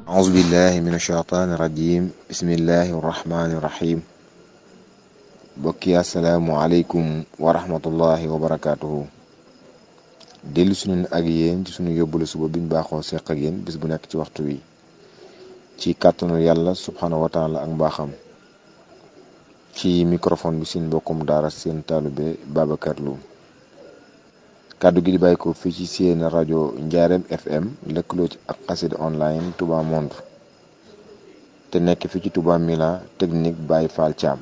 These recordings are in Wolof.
أعوذ بالله من الشيطان الرجيم بسم الله الرحمن الرحيم bokki asalaamualeykum wa rahmatullahi wa barakaatuhu dellu suñu ak yéen ci suñu yóbbalu suba biñ baaxoo seq ak yéen bis bu nekk ci waxtu wi ci kàttanu yàlla subhanahu wa taala ak mbaaxam ci microphone bi seen mbokkum daara seen taalube Babacar Lo kàddu gi di bàyyi ko fii ci seen rajo Njaareem FM lëkkaloo ci ak xasida online Touba Monde te nekk fii ci Touba Mila technique Baye Fall Thiam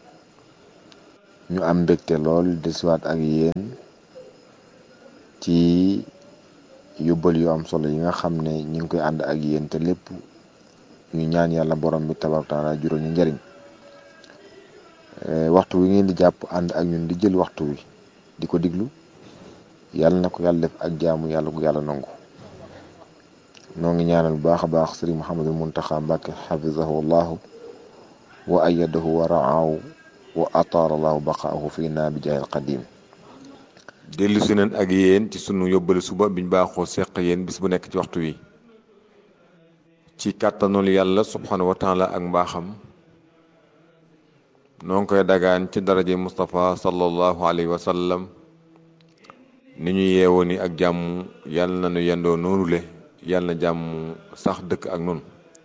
ñu am mbégte lool desiwaat ak yéen ci yóbbal yu am solo yi nga xam ne ñu ngi koy ànd ak yéen te lépp ñu ñaan yàlla borom bi tabaaraka taala juróom ñu njariñ waxtu wi ngeen di jàpp ànd ak ñun di jël waxtu wi di ko diglu yàlla na ko yàlla def ak jaamu yàlla gu yàlla nangu noo ngi ñaanal bu baax a baax sëriñ Mouhamadul Muntaxa Mbàkke xafizahu allahu wa ayadahu wa raahu wa ataara allahu baqaahu fii naa bi jaayil qadim dellu si neen ak yéen ci sunu yóbbali suba biñ baaxoo seq yéen bis bu nekk ci waxtu wi ci kàttanul yàlla subhanahu wa taala ak mbaaxam noo ngi koy dagaan ci daraje Moustapha sallallahu alayhi wa sallam ni ñu yeewoo ni ak jàmm yàlla na nu yendoo noonule yàlla na jàmm sax dëkk ak nun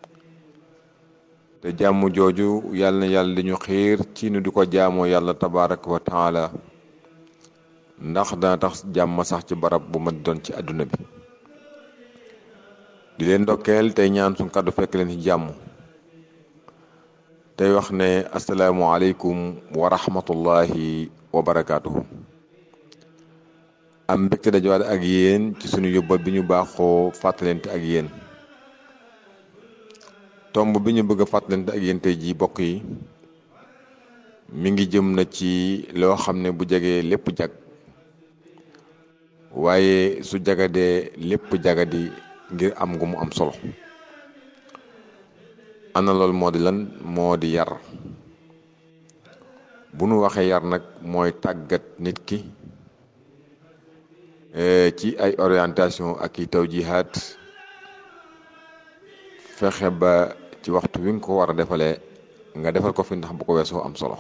te jàmm jooju yàlla na yàlla di ñu xiir ci nu di ko jaamoo yàlla tabaraka wa taala ndax dana tax jàmm sax ci barab bu ma doon ci àdduna bi di leen ndokkeel tey ñaan suñ kàddu fekk leen ci jàmm tey wax ne asalaamualeykum wa rahmatullahi wa barakaatuhu am mbégte dajawaat ak yéen ci sunu yóbbal bi ñu baaxoo fàttalente ak yéen tomb bi ñu bëgg a fàttalante ak yéen tey jii bokk yi mi ngi jëm na ci loo xam ne bu jegee lépp jag waaye su jagadee lépp jagadi ngir am gu mu am solo ana loolu moo di lan moo di yar bu nu waxee yar nag mooy tàggat nit ki ci ay orientation ak i tawjihaat fexe ba ci waxtu wi nga ko war a defalee nga defal ko fi ndax bu ko weesoo am solo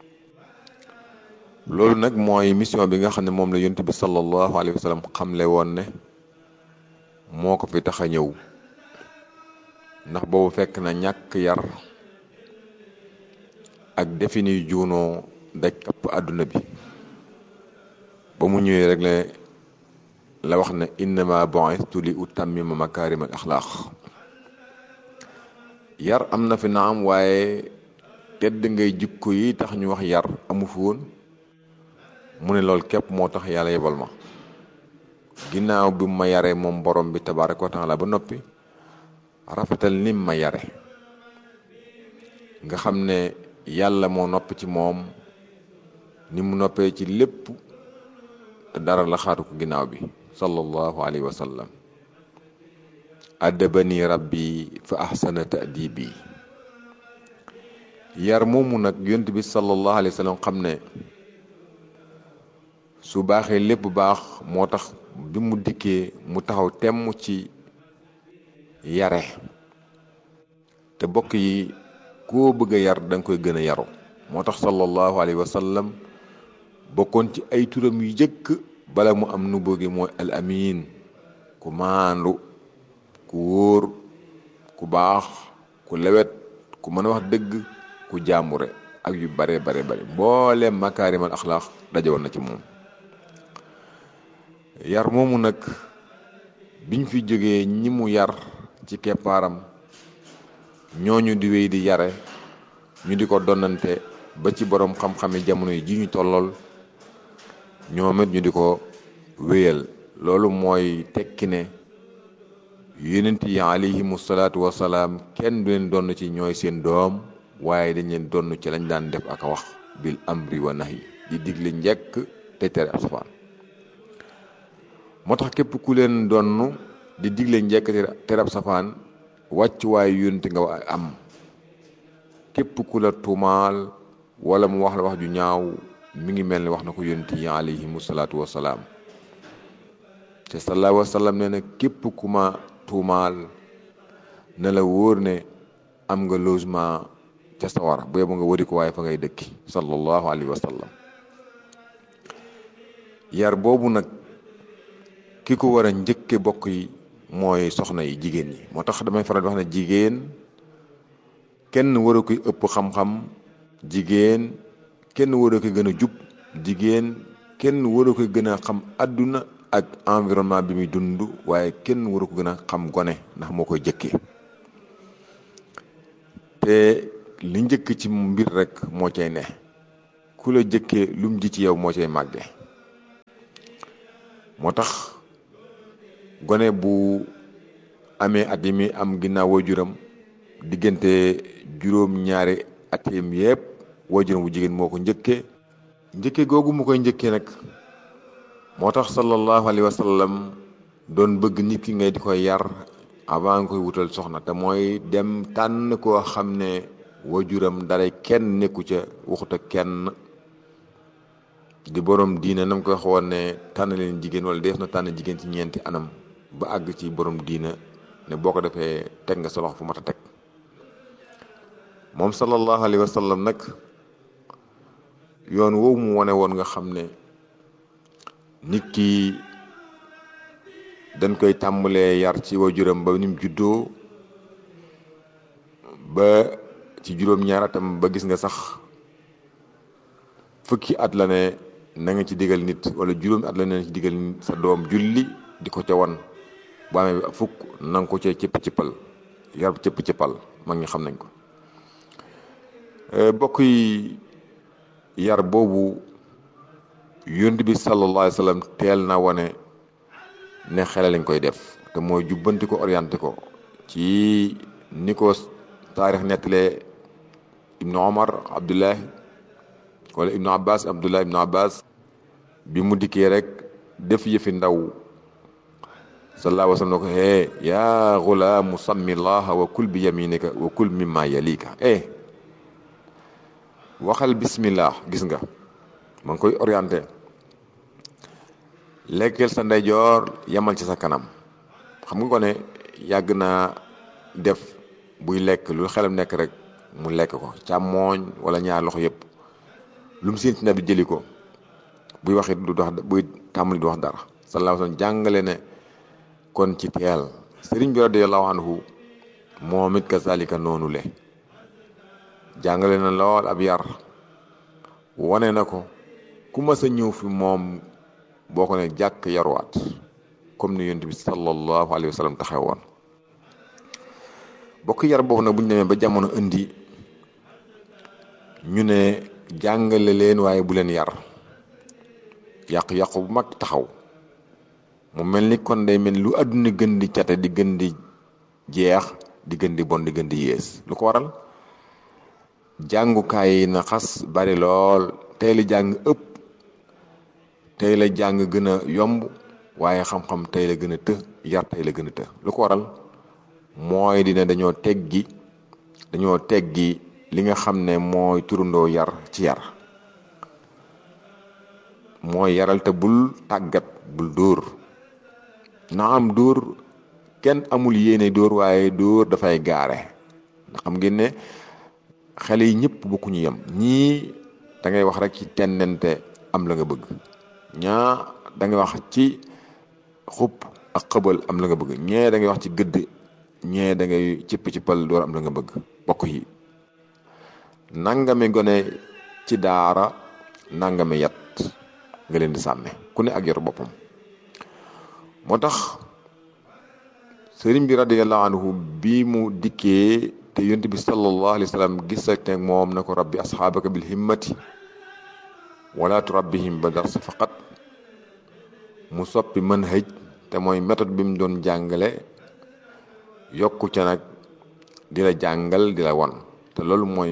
loolu nag mooy mission bi nga xam ne moom la yonent bi sallallahu alayhi wa sallam xamle woon ne moo ko fi tax a ñëw ndax boobu fekk na ñàkk yar ak defini juunoo daj kapp àdduna bi ba mu ñëwee rek ne la wax ne innama bu'istu li utammima makarim al axlaaq yar am na fi naam waaye tedd ngay jikko yi tax ñu wax yar amu fi woon mu ne loolu képp moo tax yàlla yebal ma ginnaaw bi ma yare moom borom bi tabaaraka wa taala ba noppi rafetal nim ma yare nga xam ne yàlla moo noppi ci moom ni mu noppee ci lépp te dara la xaatu ko ginnaaw bi sallallahu alayhi wa sallam addabani rabbi fa ahsana ta'dibi yar moomu nag yont bi sallallahu alayhi wa sallam xam ne su baaxee lépp baax moo tax bi mu dikkee mu taxaw temm ci yare te bokk yi koo bëgg a yar da nga koy gën a yaru moo tax sallallahu alayhi wa sallam bokkoon ci ay turam yu jëkk bala mu am nu bëgge mooy al amin ku maandu ku wóor ku baax ku lewet ku mën a wax dëgg ku jàmbure ak yu bare bare bare mboolem makaarimal axlaax dajewoon na ci moom yar moomu nag biñ fi jógee ñi mu yar ci keppaaram ñooñu di wéy di yare ñu di ko donnante ba ci boroom xam-xami jamono yi ji ñu tollool ñoom it ñu di ko wéyal loolu mooy tekki ne yonent yi alayhimu salaatu wasalaam kenn du leen donn ci ñooy seen doom waaye dañ leen donn ci lañ daan def ak a wax bil amri wa nahi di digle njekk te tere ab safaan moo tax képp ku leen donn di digle njekk te tere ab safaan wàcc waaye yonent nga am képp ku la tuumaal wala mu wax la wax ju ñaaw mi ngi mel ni wax na ko yonent yi alayhimu salaatu wasalaam te sallallahu alayhi wa sallam nee na képp ku ma tuumaal na la wóor ne am nga logement ca sawara bu yeboo nga wari ko waaye fa ngay dëkki sallallahu alayhi wa sallam yar boobu nag ki ko war a njëkke bokk yi mooy soxna yi jigéen ñi moo tax damay faral di wax ne jigéen kenn waru koy ëpp xam-xam jigéen kenn waru koy gën a jub jigéen kenn waru koy gën a xam àdduna ak environnement bi muy dund waaye kenn waru ko gën a xam gone ndax moo koy jëkkee te li njëkk ci mbir rek moo cay ne ku la jëkkee lum ji ci yow moo cay màgge moo tax gone bu amee at yi mi am ginnaaw waajuram diggante juróom-ñaari atem yépp waajuram bu jigéen moo ko njëkkee njëkke googu mu koy njëkkee nag moo tax sallallahu alayhi wa sallam doon bëgg nit ki ngay di koy yar avant nga koy wutal soxna te mooy dem tànn koo xam ne waajuram dara kenn nekku ca waxut ak kenn di borom diine nam koy waxoon ne tànn leen jigéen wala def na tànn jigéen ci ñeenti anam ba àgg ci borom diine ne boo ko defee teg nga sa loxo fu mat a teg moom sallallahu alayhi wa sallam nag yoon woowu mu wane woon nga xam ne nit ki dañ koy tàmbalee yar ci waajuram ba ni mu juddoo ba ci juróom-ñaar atam ba gis nga sax fukki at la ne na nga ci digal nit wala juróomi at la ne ci digal sa doom julli di ko ca wan bu amee fukk na nga ko ca cëpp cëppal yar cëpp cëppal mag ñi xam nañ ko bokk yi yar boobu yonent bi sallallahu alayhi wa sallam teel na wane ne xele lañ koy def te mooy jubbanti ko orienté ko ci ni ko taarix nettalee ibnu omar abdullahi wala ibnu abbas abdullah ibnu abbas bi mu dikkee rek def yëfi ndaw sallallahu alayhi wa sallam ne ko hee yaa gulaamu sammi llaha wa kul bi yaminika wa kul mimma yalika eh waxal bismillah gis nga ma ngi koy orienté lekkeel sa ndeyjoor yamal ci sa kanam xam nga ko ne yàgg naa def buy lekk lu xelam nekk rek mu lekk ko càmmooñ wala ñaar loxo yëpp lu mu seen ci bi jëli ko buy wax it du wax buy tàmbali du wax dara sallallahu alayhi wasallam jàngale ne kon ci teel sëriñ bi radiyallahu anhu moom it kazalika noonu le jàngale na lool ab yar wane na ko ku mas a ñëw fi moom boo ko ne jàkk yaruwaat comme ni yonent bi sallallahu alayhi wa sallam taxaw woon bokk yar boobu nag bu ñu demee ba jamono indi ñu ne jàngale leen waaye bu leen yar yàqu-yàqu bu mag taxaw mu mel ni kon day mel lu àdduna gën di cate di gën di jeex di gën di bon di gën di yées lu ko waral jàngukaay yi na xas bari lool tey la jàng ëpp tey la jàng gën a yomb waaye xam-xam tey la gën a të yar tey la gën a të lu ko waral mooy dina dañoo teggi dañoo teggi li nga xam ne mooy turandoo yar ci yar mooy yaral te bul tàggat bul dóor na am dóor kenn amul yéene dóor waaye dóor dafay gaare ndax xam ngeen ne xale yi ñëpp bokkuñu yem ñii da ngay wax rek ci tendente am la nga bëgg ñaa da ngay wax ci xub ak xëbal am la nga bëgg ñee da ngay wax ci gëdd ñee da ngay cipp ci pal door am la nga bëgg bokk yi nangami gone ci daara nangami yat nga leen di sàmme ku ne ak yor boppam moo tax sëriñ bi radiyallahu anhu bi mu dikkee te yonent bi sallallahu alayhi wa sallam gis ak teg moom na ko rabbi asxaabaka bil himmati wala turabbihim ba dars faqat mu soppi mën hëj te mooy méthode bi mu doon jàngale yokku ca nag di la jàngal di la won te loolu mooy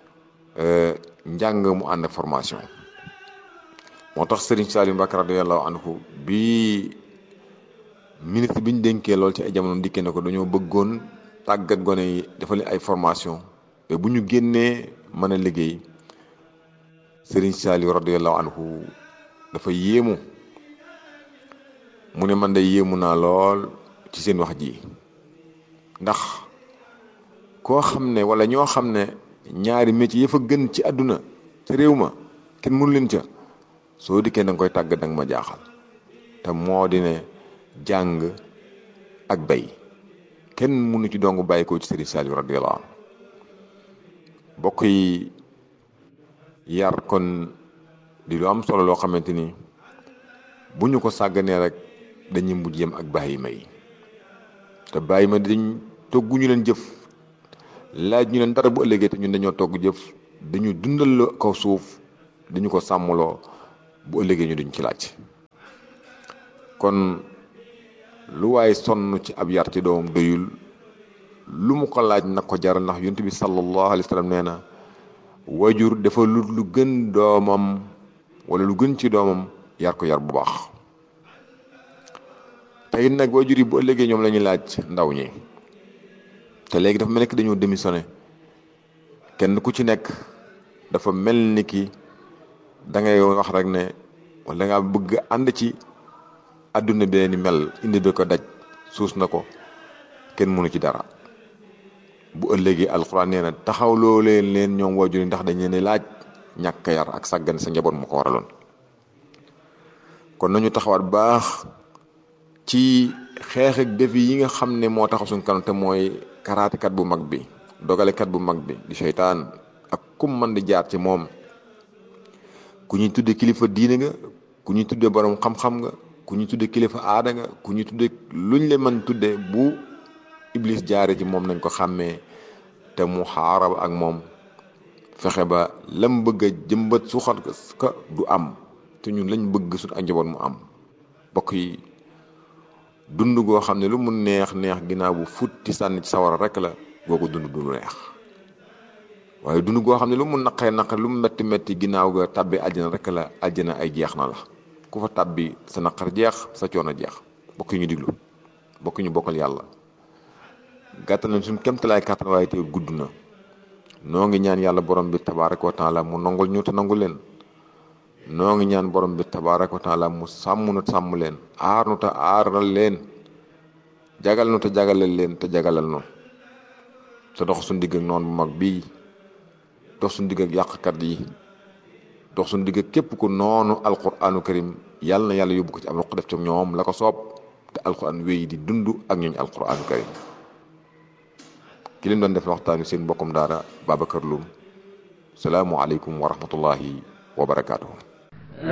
njàng mu ànd ak formation moo tax Serigne Saliou Mbacké radiyallahu anhu bi ministre bi ñu dénkee lool ci ay jamono dikkee ne ko dañoo bëggoon tàggat gone yi defal ay formation te bu ñu génnee mën a liggéey Serigne Saliou radiyallahu anhu dafa yéemu mu ne man de yéemu naa lool ci seen wax ji ndax koo xam ne wala ñoo xam ne ñaari métier ya fa gën ci àdduna ca réew ma kenn mënu leen ca soo dikkee da nga koy tàgg danga ma jaaxal te moo di ne jàng ak bay kenn mënu ci dong bàyyi ko ci Sëriñ Saliou radiyallahu anhu bokk yi yar kon di lu am solo loo xamante ni bu ñu ko sàgganee rek dañuy mujj yem ak bàyyi ma yi te bàyyi ma dañ toggu ñu leen jëf laaj ñu leen dara bu ëllëgee te ñun dañoo togg jëf dañu dundal ko suuf dañu ko sàmmloo bu ëllëgee ñu duñ ci laaj kon lu waaye sonn ci ab yar ci doomam doyul lu mu ko laaj nag ko jaral ndax yonent bi sallallahu alayhi wa sallam nee na wajur dafa lu lu gën doomam wala lu gën ci doomam yar ko yar bu baax te it nag wajur yi bu ëllëgee ñoom la ñuy laaj ndaw ñi te léegi dafa mel ni ki dañoo démissionné kenn ku ci nekk dafa mel ni ki da ngay wax rek ne wala da ngaa bëgg ànd ci àdduna bi ni mel indi bi ko daj suus na ko kenn mënu ci dara bu ëllëgee alxuraan nee na taxawloo leen leen ñoom waajur yi ndax dañ leen laaj ñàkk yar ak sàggan sa njaboot mu ko waraloon kon nañu taxawaat baax ci xeex ak défi yi nga xam ne moo taxaw suñ kanam te mooy karaatekat bu mag bi dogalekat bu mag bi di seytaan ak kum man di jaar ci moom ku ñuy tudde kilifa diine nga ku ñuy tudde borom xam-xam nga ku ñuy tudde kilifa aada nga ku ñuy tudde luñ le mën tudde bu iblis jaare ci moom nañ ko xàmmee te mu xaaraba ak moom fexe ba lam bëgg a jëmbat suuxat ka du am te ñun lañ bëgg suñ ak njaboot mu am bokk yi dund goo xam ne lu mu neex neex ginnaaw bu futti sànni ci sawara rek la googu dund du neex waaye dund goo xam ne lu mu naqee naqe lu mu metti metti ginnaaw ga tàbbi àjjana rek la àjjana ay jeex na la ku fa tàbbi sa naqar jeex sa coono jeex bokk ñu diglu bokk ñu bokkal yàlla gàttal nañ suñ kemtalaay kàttan waaye te gudd na noo ngi ñaan yàlla borom bi tabaaraka wa taala mu nangul ñu te nangu leen noo ngi ñaan borom bi tabaaraka wa taala mu sàmm nu sàmm leen aar nu te aaral leen jagal nu te jagalal leen te jagalal nu te dox suñ digg ak noonu bu mag bii dox suñ digg ak yàqkat yi dox suñ digg ak képp ku noonu alquraanu karim yàlla na yàlla yóbbu ko ci am ruq def ci ñoom la ko soob te alquran wéy di dund ak ñooñu alquraanu karim ki leen doon def waxtaan wi seen mbokkum daara Babacar Loum salaamu aleykum wa rahmatullahi wa barakaatuhu